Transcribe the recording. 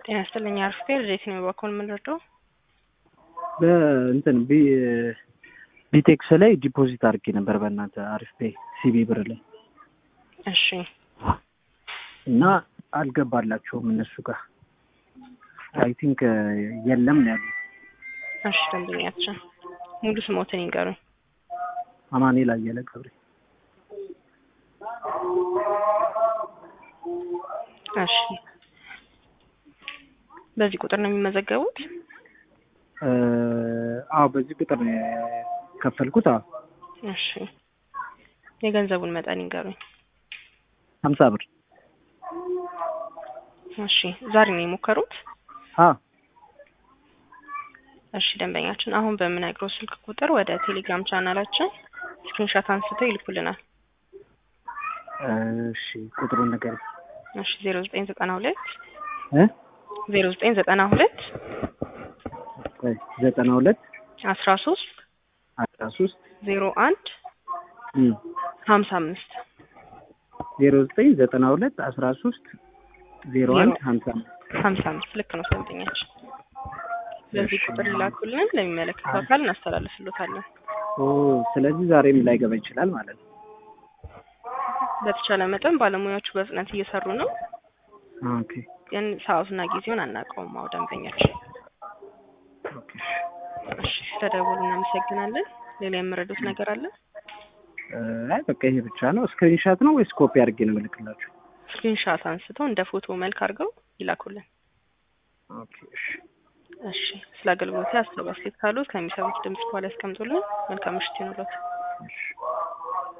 ጤና ይስጥልኝ አርፌ ልዴት ነው በኩል የምንረዳው? በእንትን ቢቴክስ ላይ ዲፖዚት አድርጌ ነበር በእናንተ አሪፍ ፔይ ሲቢ ብር ላይ እሺ እና አልገባላቸውም እነሱ ጋር አይ ቲንክ የለም ነው ያሉት። እሺ ደንበኛችን ሙሉ ስሞትን ይንገሩኝ። አማኑኤል አየለ ገብሬ እሺ በዚህ ቁጥር ነው የሚመዘገቡት? አዎ በዚህ ቁጥር ነው የከፈልኩት። አዎ እሺ የገንዘቡን መጠን ይንገሩኝ። ሀምሳ ብር እሺ ዛሬ ነው የሞከሩት? አዎ እሺ ደንበኛችን አሁን በምነግረው ስልክ ቁጥር ወደ ቴሌግራም ቻናላችን ስክሪንሾት አንስተው ይልኩልናል። እሺ ቁጥሩን ነገር እሺ ዜሮ ዘጠኝ ዘጠና ሁለት እ ዜሮ ዘጠኝ ዘጠና ሁለት ቆይ ዘጠና ሁለት አስራ ሶስት አስራ ሶስት ዜሮ አንድ ሀምሳ አምስት ዜሮ ዘጠኝ ዘጠና ሁለት አስራ ሶስት ዜሮ አንድ ሀምሳ አምስት ሀምሳ አምስት ልክ ነው ደንበኛችን። በዚህ ቁጥር ይላኩልን ለሚመለከተው አካል እናስተላልፍሎታለን። ኦ ስለዚህ ዛሬም ላይገባ ይችላል ማለት ነው። በተቻለ መጠን ባለሙያዎቹ በፍጥነት እየሰሩ ነው፣ ኦኬ ግን ሰዓቱና ጊዜውን አናውቀውም። አዎ ደንበኛችን። ኦኬ እሺ ስለደወሉ እናመሰግናለን። ሌላ የምረዱት ነገር አለ? አይ በቃ ይሄ ብቻ ነው። ስክሪንሻት ነው ወይስ ኮፒ አድርጌ ነው የምልክላችሁ? ስክሪንሻት አንስተው እንደ ፎቶ መልክ አድርገው ይላኩልን። ኦኬ እሺ እሺ ስለ አገልግሎት አስተያየት ካሉት ከሚሰሩት ድምጽ በኋላ ያስቀምጡልን። መልካም ምሽት ይሁንልዎት። እሺ